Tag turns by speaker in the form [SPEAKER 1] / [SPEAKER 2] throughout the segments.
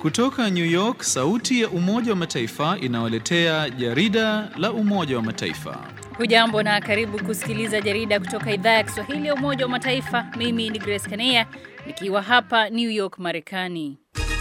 [SPEAKER 1] Kutoka New York, sauti ya Umoja wa Mataifa inawaletea jarida la Umoja wa Mataifa.
[SPEAKER 2] Hujambo na karibu kusikiliza jarida kutoka idhaa ya Kiswahili ya Umoja wa Mataifa. Mimi ni Grace Kanea nikiwa hapa New York, Marekani.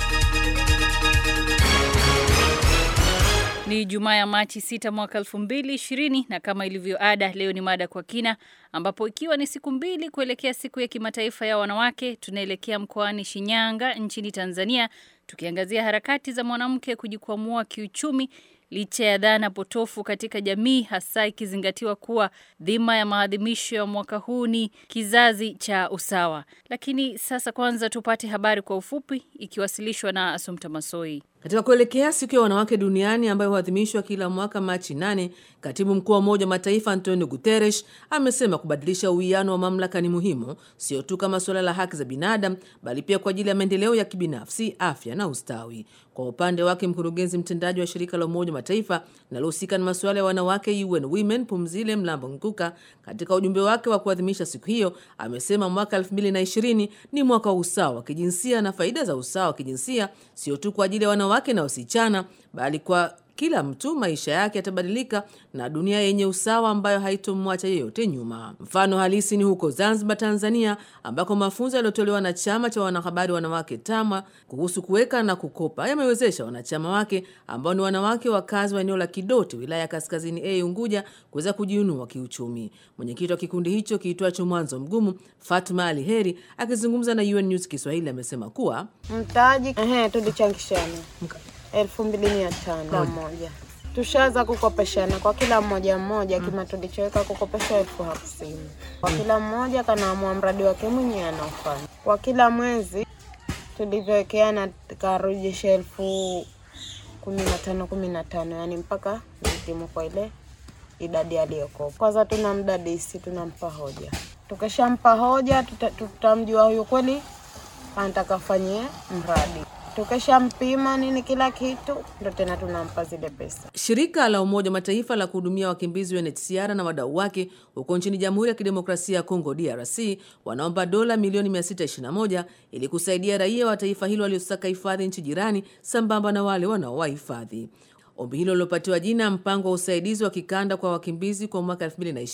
[SPEAKER 2] Ni Jumaa ya Machi 6 mwaka 2020 na kama ilivyo ada, leo ni mada kwa kina, ambapo ikiwa ni siku mbili kuelekea siku ya kimataifa ya wanawake, tunaelekea mkoani Shinyanga nchini Tanzania, tukiangazia harakati za mwanamke kujikwamua kiuchumi licha ya dhana potofu katika jamii, hasa ikizingatiwa kuwa dhima ya maadhimisho ya mwaka huu ni kizazi cha usawa. Lakini sasa kwanza tupate habari kwa ufupi, ikiwasilishwa na Asumta Masoi.
[SPEAKER 3] Katika kuelekea siku ya wanawake duniani ambayo huadhimishwa kila mwaka Machi nane, katibu mkuu wa Umoja wa Mataifa Antonio Guterres amesema kubadilisha uwiano wa mamlaka ni muhimu, sio tu kama suala la haki za binadamu, bali pia kwa ajili ya maendeleo ya kibinafsi, afya na ustawi. Kwa upande wake, mkurugenzi mtendaji wa shirika la Umoja wa Mataifa linalohusika na masuala ya wanawake UN Women, Pumzile Mlambo Nkuka, katika ujumbe wake wa kuadhimisha siku hiyo amesema mwaka 2020 ni mwaka wa usawa wa kijinsia na faida za usawa wa kijinsia sio tu kwa ajili ya wanawake na wasichana bali kwa kila mtu maisha yake yatabadilika na dunia yenye usawa ambayo haitomwacha yeyote nyuma. Mfano halisi ni huko Zanzibar, Tanzania, ambako mafunzo yaliyotolewa na chama cha wanahabari wanawake TAMWA kuhusu kuweka na kukopa yamewezesha wanachama wake ambao ni wanawake wakazi wa eneo la Kidoti, wilaya ya Kaskazini A Unguja, kuweza kujiinua kiuchumi. Mwenyekiti wa kikundi hicho kiitwacho Mwanzo Mgumu, Fatma Ali Heri, akizungumza na UN News Kiswahili, amesema kuwa
[SPEAKER 4] mtaji ehe, tulichangishana elfu mbili mia tano kila mmoja. Tushaanza kukopeshana kwa kila mmoja mmoja, kima tulichoweka kukopesha elfu hamsini kwa kila mmoja, kanaamua mradi wake mwenyewe anaofanya. Kwa kila mwezi tulivyowekeana, tukarejesha elfu kumi na tano kumi na tano yani mpaka nitimu kwa ile idadi aliyokopa. Kwanza tuna mdadisi, tunampa hoja. Tukishampa hoja, tutamjua huyu kweli anataka fanyie mradi tukishampima nini kila kitu ndo tena tunampa zile pesa.
[SPEAKER 3] Shirika la Umoja wa Mataifa la kuhudumia wakimbizi UNHCR na wadau wake huko nchini Jamhuri ya Kidemokrasia ya Kongo DRC wanaomba dola milioni 621 ili kusaidia raia wa taifa hilo waliosaka hifadhi nchi jirani sambamba na wale wanaowahifadhi. Ombi hilo lilopatiwa jina mpango wa usaidizi wa kikanda kwa wakimbizi kwa mwaka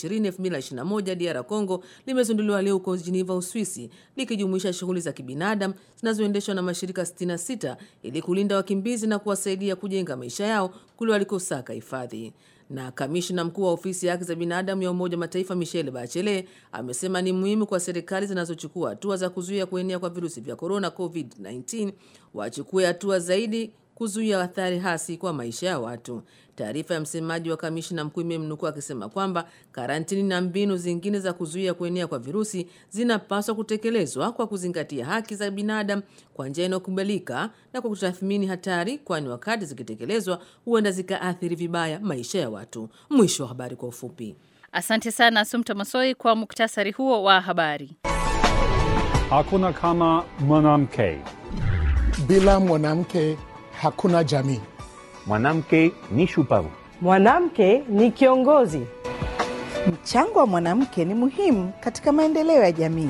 [SPEAKER 3] 2020-2021 DR Congo limezinduliwa leo huko Geneva, Uswisi, likijumuisha shughuli za kibinadamu zinazoendeshwa na mashirika 66 ili kulinda wakimbizi na kuwasaidia kujenga maisha yao kule walikosaka hifadhi. Na kamishna mkuu wa ofisi ya haki za binadamu ya Umoja wa Mataifa Michelle Bachelet amesema ni muhimu kwa serikali zinazochukua hatua za kuzuia kuenea kwa virusi vya korona COVID-19 wachukue hatua zaidi kuzuia athari hasi kwa maisha ya watu. Taarifa ya msemaji wa kamishna mkuu imemnukuu akisema kwamba karantini na mbinu zingine za kuzuia kuenea kwa virusi zinapaswa kutekelezwa kwa kuzingatia haki za binadamu kwa njia inayokubalika na kwa kutathmini hatari, kwani wakati zikitekelezwa huenda zikaathiri vibaya maisha ya watu. Mwisho wa habari kwa ufupi.
[SPEAKER 2] Asante sana Asumta Masoi kwa muktasari huo wa habari.
[SPEAKER 5] Hakuna kama mwanamke.
[SPEAKER 6] Bila mwanamke hakuna jamii.
[SPEAKER 7] Mwanamke ni shupavu.
[SPEAKER 8] Mwanamke ni kiongozi.
[SPEAKER 9] Mchango wa mwanamke ni muhimu katika maendeleo ya jamii.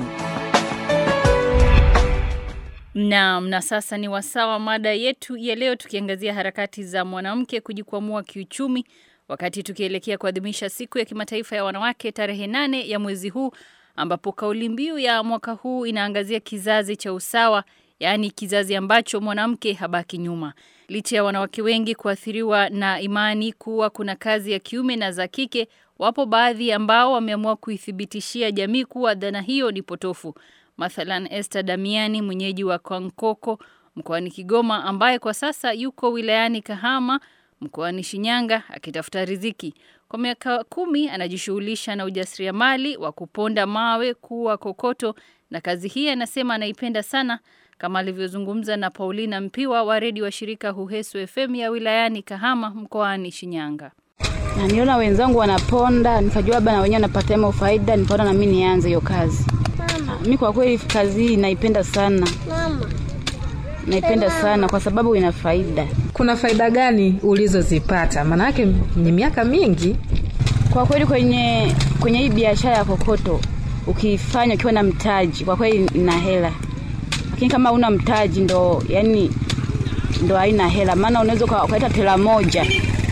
[SPEAKER 2] Naam, na sasa ni wasawa mada yetu ya leo, tukiangazia harakati za mwanamke kujikwamua kiuchumi, wakati tukielekea kuadhimisha siku ya kimataifa ya wanawake tarehe nane ya mwezi huu, ambapo kauli mbiu ya mwaka huu inaangazia kizazi cha usawa yaani kizazi ambacho mwanamke habaki nyuma. Licha ya wanawake wengi kuathiriwa na imani kuwa kuna kazi ya kiume na za kike, wapo baadhi ambao wameamua kuithibitishia jamii kuwa dhana hiyo ni potofu. Mathalan, Esther Damiani, mwenyeji wa Kwankoko mkoani Kigoma, ambaye kwa sasa yuko wilayani Kahama mkoani Shinyanga akitafuta riziki. Kwa miaka kumi anajishughulisha na ujasiriamali wa kuponda mawe kuwa kokoto, na kazi hii anasema anaipenda sana kama alivyozungumza na Paulina Mpiwa wa redio wa shirika Huhesu FM ya wilayani Kahama mkoani Shinyanga.
[SPEAKER 10] Na niona wenzangu wanaponda, nikajua labda na wenyewe wanapata mo faida, nikaona na mimi nianze hiyo kazi. Mimi kwa kweli kazi hii naipenda sana. Mama. Naipenda sana kwa sababu ina faida.
[SPEAKER 11] Kuna faida gani ulizozipata? Maana yake ni miaka mingi.
[SPEAKER 10] Kwa kweli kwenye kwenye hii biashara ya kokoto ukifanya ukiwa na mtaji, kwa kweli ina hela lakini kama una mtaji ndo yani ndo haina hela, maana unaweza ukaleta tela moja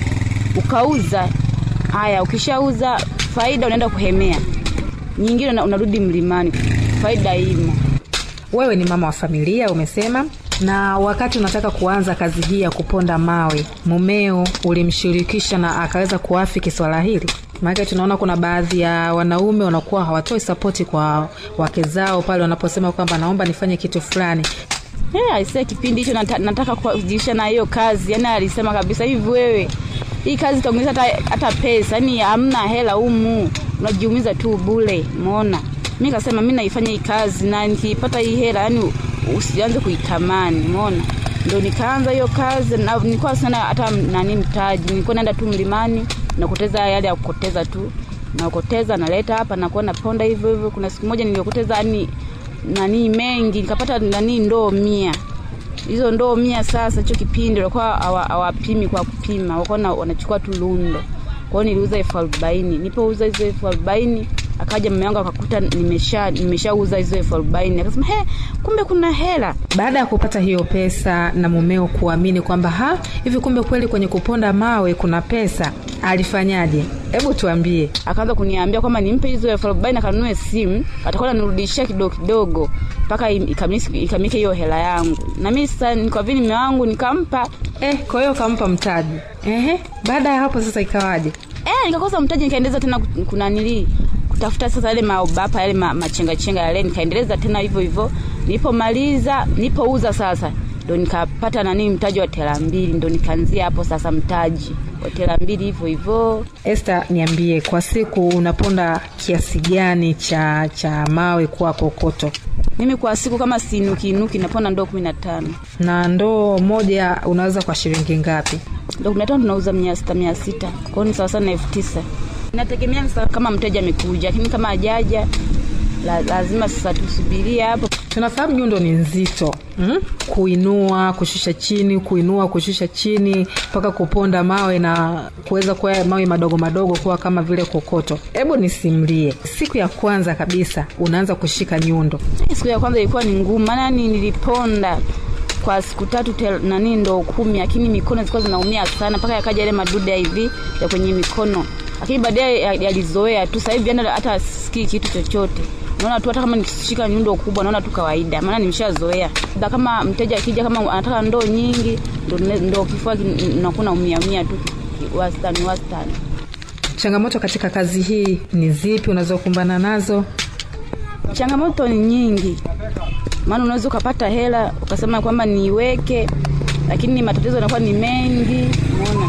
[SPEAKER 10] ukauza. Haya, ukishauza faida unaenda kuhemea, nyingine unarudi mlimani, faida imo.
[SPEAKER 11] Wewe ni mama wa familia umesema, na wakati unataka kuanza kazi hii ya kuponda mawe, mumeo ulimshirikisha na akaweza kuafiki swala hili? Maana tunaona kuna baadhi ya wanaume wanakuwa hawatoi sapoti kwa wake zao pale wanaposema kwamba naomba nifanye kitu fulani.
[SPEAKER 10] Yeah, aisee, kipindi hicho nata, nataka kujiisha na hiyo kazi, yani alisema kabisa hivi, wewe hii kazi itaongeza hata, hata pesa, yani hamna hela humu, unajiumiza tu bure. Umeona, mi kasema mi naifanya hii kazi na nikiipata hii hela, yani usianze kuitamani. Umeona, ndo nikaanza hiyo kazi na nilikuwa sana hata nani mtaji, nilikuwa naenda tu mlimani nakoteza yale ya kukoteza tu, nakoteza naleta hapa, nakuwa naponda hivyo hivyo. Kuna siku moja niliokoteza yani nani mengi nikapata nani ndoo mia hizo ndoo mia sasa hicho kipindi walikuwa hawapimi kwa kupima walikuwa wanachukua tu lundo kwa hiyo niliuza elfu arobaini nipouza hizo elfu arobaini akaja mume wangu akakuta nimesha nimeshauza hizo elfu arobaini akasema he kumbe kuna hela
[SPEAKER 11] baada ya kupata hiyo pesa na mumeo kuamini kwamba ha hivi kumbe kweli kwenye kuponda mawe kuna pesa alifanyaje hebu tuambie
[SPEAKER 10] akaanza kuniambia kwamba nimpe hizo elfu arobaini akanunue simu atakuwa nanirudishia kidogo kidogo mpaka ikamike hiyo hela yangu na mi sasa kwa vile mume wangu nikampa
[SPEAKER 11] eh, kwa hiyo kampa mtaji Ehe, baada ya hapo sasa ikawaje
[SPEAKER 10] eh, nikakosa mtaji nikaendeleza tena kunanilii kutafuta sasa yale maobapa yale ma, machengachenga yale nikaendeleza tena hivyo hivyo nilipomaliza nilipouza sasa ndo nikapata nani mtaji wa tela mbili ndo nikaanzia hapo sasa mtaji wa tela mbili hivyo hivyo
[SPEAKER 11] Esther niambie kwa siku unaponda kiasi gani cha cha mawe kuwa kokoto
[SPEAKER 10] mimi kwa siku kama sinukiinuki naponda ndoo kumi na tano
[SPEAKER 11] na ndoo moja unaweza kwa shilingi ngapi
[SPEAKER 10] ndoo kumi na tano tunauza mia sita mia sita kwao ni sawasawa na elfu tisa inategemea sasa kama mteja amekuja lakini kama ajaja la, lazima sasa tusubirie hapo
[SPEAKER 11] tunafahamu nyundo ni nzito mm? kuinua kushusha chini kuinua kushusha chini mpaka kuponda mawe na kuweza kuwa mawe madogo madogo kuwa kama vile kokoto hebu nisimlie siku ya kwanza kabisa unaanza kushika nyundo
[SPEAKER 10] siku ya kwanza ilikuwa ni ngumu maana ni niliponda kwa siku tatu tel, nani ndo kumi lakini mikono zilikuwa zinaumia sana mpaka yakaja yale madude hivi ya kwenye mikono lakini baadaye yalizoea tu sasa hivi hata sikii kitu chochote naona tu hata kama nikishika nyundo kubwa naona tu kawaida maana nimeshazoea da kama mteja akija kama anataka ndoo nyingi ndo, ndo kifua nakuwa naumia umia tu wastani wastani
[SPEAKER 11] changamoto katika kazi hii ni zipi unazokumbana nazo
[SPEAKER 10] changamoto ni nyingi maana unaweza ukapata hela ukasema kwamba niiweke lakini matatizo yanakuwa ni mengi umeona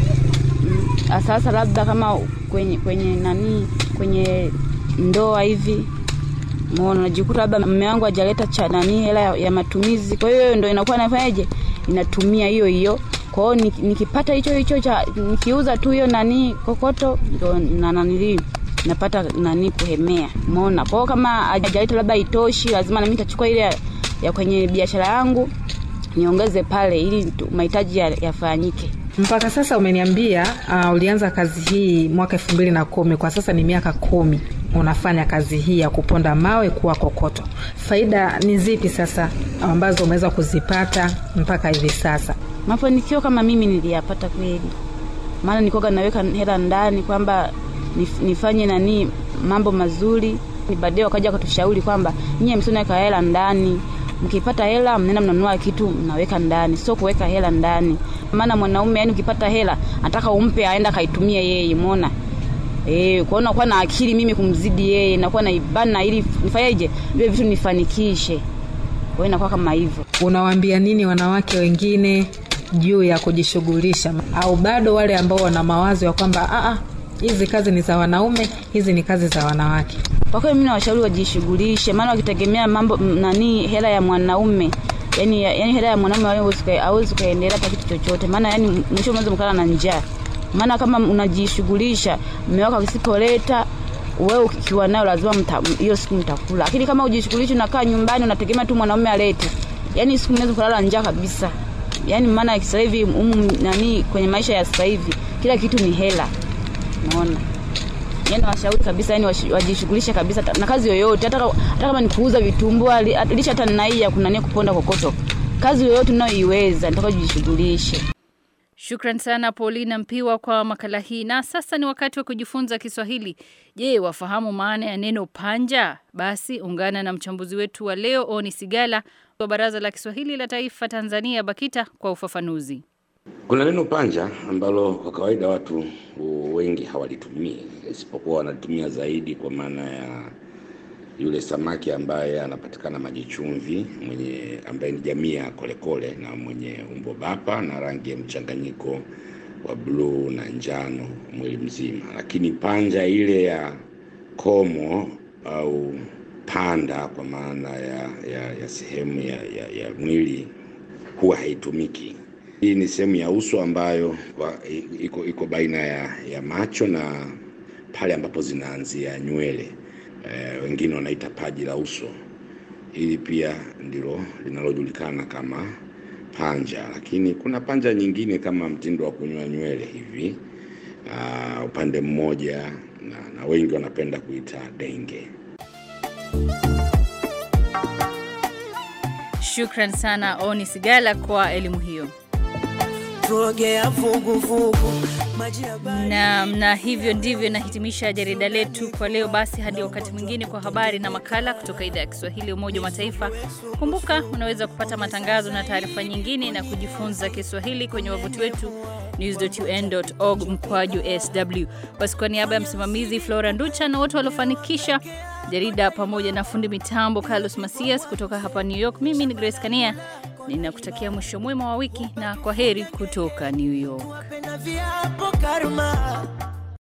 [SPEAKER 10] mm. sasa labda kama kwenye kwenye nani kwenye ndoa hivi Umeona, unajikuta labda mume wangu hajaleta cha nani hela ya, ya matumizi, kwa hiyo ndo inakuwa nafanyaje, inatumia hiyo hiyo. Kwa hiyo nikipata hicho hicho cha nikiuza tu hiyo nani kokoto, ndo na nanili napata nani kuhemea. Umeona, kwa hiyo kama hajaleta labda itoshi, lazima nami nitachukua ile ya, ya kwenye biashara yangu niongeze pale, ili mahitaji yafanyike ya
[SPEAKER 11] mpaka sasa umeniambia uh, ulianza kazi hii mwaka elfu mbili na kumi kwa sasa ni miaka kumi unafanya kazi hii ya kuponda mawe kuwa kokoto faida ni zipi sasa ambazo umeweza kuzipata mpaka hivi sasa
[SPEAKER 10] mafanikio kama mimi niliyapata kweli maana nikoga naweka hela ndani kwamba nif, nifanye nani mambo mazuri baadaye wakaja wakatushauri kwamba nyie msioneka hela ndani mkipata hela mnaenda mnanunua kitu mnaweka ndani sio kuweka hela ndani maana mwanaume yani ukipata hela anataka umpe aenda kaitumie yeye umeona Eh, kwa hiyo na akili mimi kumzidi yeye, nakuwa naibana ili nifanyeje vile vitu nifanikishe. Kwa hiyo inakuwa kama hivyo.
[SPEAKER 11] Unawaambia nini wanawake wengine juu ya kujishughulisha, au bado wale ambao wana mawazo ya kwamba a hizi kazi ni za wanaume, hizi ni kazi za wanawake?
[SPEAKER 10] Kwa kweli mimi nawashauri wajishughulishe, maana wakitegemea mambo nani hela ya mwanaume yani, yani hela ya mwanaume hawezi kuendelea hata kitu chochote, maana yani mwisho mwanzo mkala na njaa maana kama unajishughulisha mume wako akisipoleta wewe ukiwa nayo lazima hiyo siku mtakula lakini kama ujishughulishi unakaa nyumbani unategemea tu mwanaume alete yani siku mnaweza kulala njaa kabisa yani maana sasa hivi umu nani kwenye maisha ya sasa hivi kila kitu ni hela unaona yani washauri kabisa yani wajishughulishe kabisa na kazi yoyote hata, hata kama ni kuuza vitumbua lisha hata ninaia kunania kuponda kokoto kazi yoyote unayoiweza nitaka kujishughulisha.
[SPEAKER 2] Shukran sana Paulina Mpiwa kwa makala hii. Na sasa ni wakati wa kujifunza Kiswahili. Je, wafahamu maana ya neno panja? Basi ungana na mchambuzi wetu wa leo Oni Sigala wa Baraza la Kiswahili la Taifa Tanzania BAKITA kwa ufafanuzi.
[SPEAKER 12] Kuna neno panja ambalo kwa kawaida watu wengi hawalitumii, isipokuwa wanalitumia zaidi kwa maana ya yule samaki ambaye anapatikana maji chumvi, mwenye ambaye ni jamii ya kolekole na mwenye umbo bapa na rangi ya mchanganyiko wa bluu na njano mwili mzima. Lakini panja ile ya komo au panda kwa maana ya, ya, ya sehemu ya, ya, ya mwili huwa haitumiki. Hii ni sehemu ya uso ambayo kwa, iko, iko baina ya, ya macho na pale ambapo zinaanzia nywele e, wengine wanaita paji la uso. Hili pia ndilo linalojulikana kama panja, lakini kuna panja nyingine kama mtindo wa kunyoa nywele hivi uh, upande mmoja na, na wengi wanapenda kuita denge.
[SPEAKER 2] Shukran sana Oni Sigala kwa elimu hiyo. Na, na hivyo ndivyo nahitimisha jarida letu kwa leo. Basi hadi wakati mwingine kwa habari na makala kutoka idhaa ya Kiswahili ya Umoja wa Mataifa. Kumbuka unaweza kupata matangazo na taarifa nyingine na kujifunza Kiswahili kwenye wavuti wetu news.un.org mkwaju sw. Basi kwa niaba ya msimamizi Flora Nducha na wote waliofanikisha jarida pamoja na fundi mitambo Carlos Masias kutoka hapa New York, mimi ni Grace Kania ninakutakia mwisho mwema wa wiki na kwa heri kutoka New York.